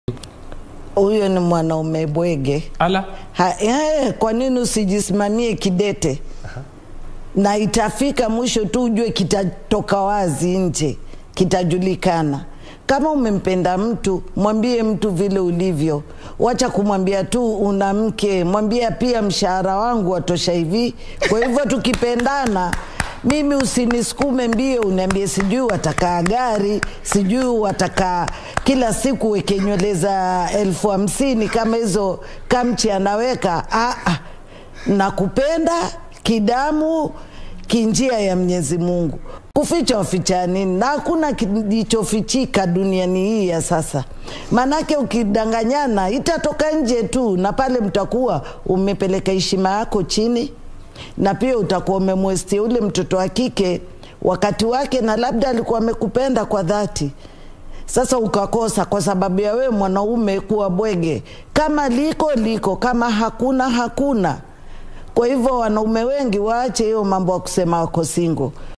Huyo ni mwanaume bwege. Ala, Ha, eh, kwa nini usijisimamie kidete? Na itafika mwisho tu ujue kitatoka wazi nje, kitajulikana. Kama umempenda mtu, mwambie mtu vile ulivyo. Wacha kumwambia tu una mke, mwambia pia mshahara wangu watosha hivi. Kwa hivyo tukipendana mimi usinisukume mbio uniambie sijui watakaa gari sijui watakaa kila siku weke nywele za elfu hamsini kama hizo kamchi anaweka ah, ah. nakupenda kidamu kinjia ya mwenyezi mungu kuficha waficha nini na hakuna kilichofichika duniani hii ya sasa maanake ukidanganyana itatoka nje tu na pale mtakuwa umepeleka heshima yako chini na pia utakuwa umemwestia ule mtoto wa kike wakati wake na labda alikuwa amekupenda kwa dhati sasa ukakosa kwa sababu ya wewe mwanaume kuwa bwege kama liko liko kama hakuna hakuna kwa hivyo wanaume wengi waache hiyo mambo ya kusema wako singo